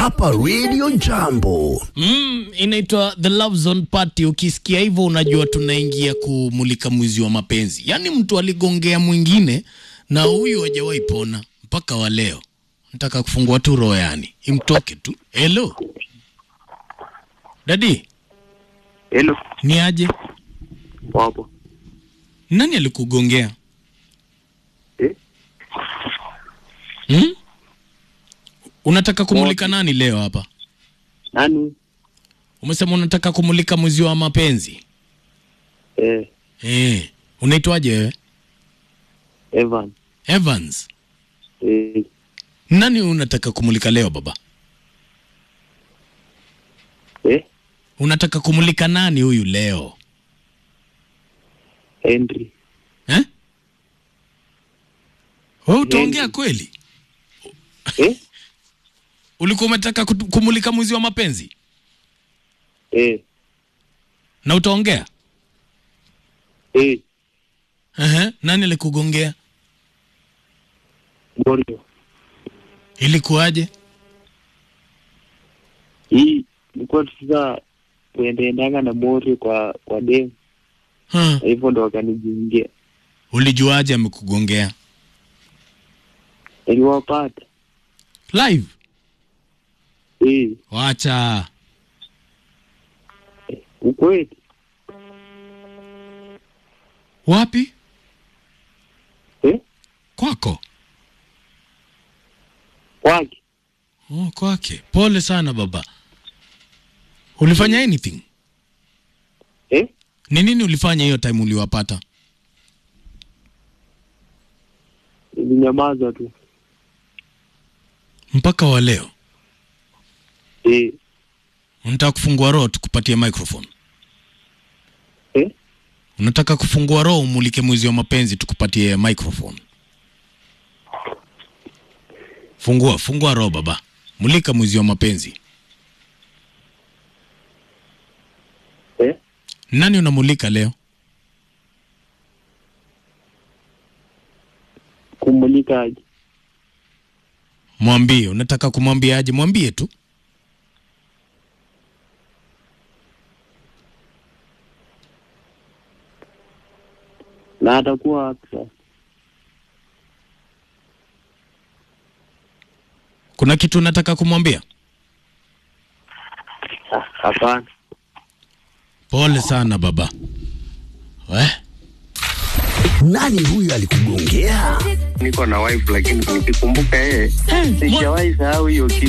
hapa Radio Jambo. Mm, inaitwa The Love Zone Party. Ukisikia hivyo unajua tunaingia kumulika mwizi wa mapenzi, yaani mtu aligongea mwingine na huyu hajawahi pona mpaka wa leo. Nataka kufungua tu roho, yani imtoke tu. Hello dadi, Hello, ni aje? wapo. Nani alikugongea? Eh? Hmm? Unataka kumulika nani leo hapa? Nani? Umesema unataka kumulika mwizi wa mapenzi. Eh, Eh, unaitwaje wewe? Evan. Evans. Eh, Nani unataka kumulika leo baba? eh, Unataka kumulika nani huyu leo? Henry. Eh? Wewe utaongea Henry. kweli? Eh, Ulikuwa umetaka kutu- kumulika mwizi wa mapenzi eh, na utaongea? eh, Ehe, nani alikugongea? Borio. Ilikuwaje? Hii ilikuwa tusa kuendaendanga na Morio kwa kwa dem, Ha, na hivyo ndo wakanijiingia. ulijuaje amekugongea? Niliwapata. Live? Eh, Wacha. ukweli. Wapi? Eh, Kwako? kwake. Oh, kwake. Pole sana baba. Ulifanya anything? Eh, Ni nini ulifanya hiyo time uliwapata? nilinyamaza tu. Mpaka wa leo. Eh, Unataka kufungua roho tukupatie microphone. eh, Unataka kufungua roho umulike mwizi wa mapenzi tukupatie microphone. Fungua, fungua roho baba. Mulika mwizi wa mapenzi. eh, Nani unamulika leo? kumulika aje. Mwambie, unataka kumwambia aje? Mwambie tu. Na atakuwa wapi sasa? Kuna kitu unataka kumwambia? Ah, Hapana. Pole sana baba. We? Nani huyu alikugongea? Niko na wife lakini nikikumbuka yeye, sijawahi sahau hiyo kitu.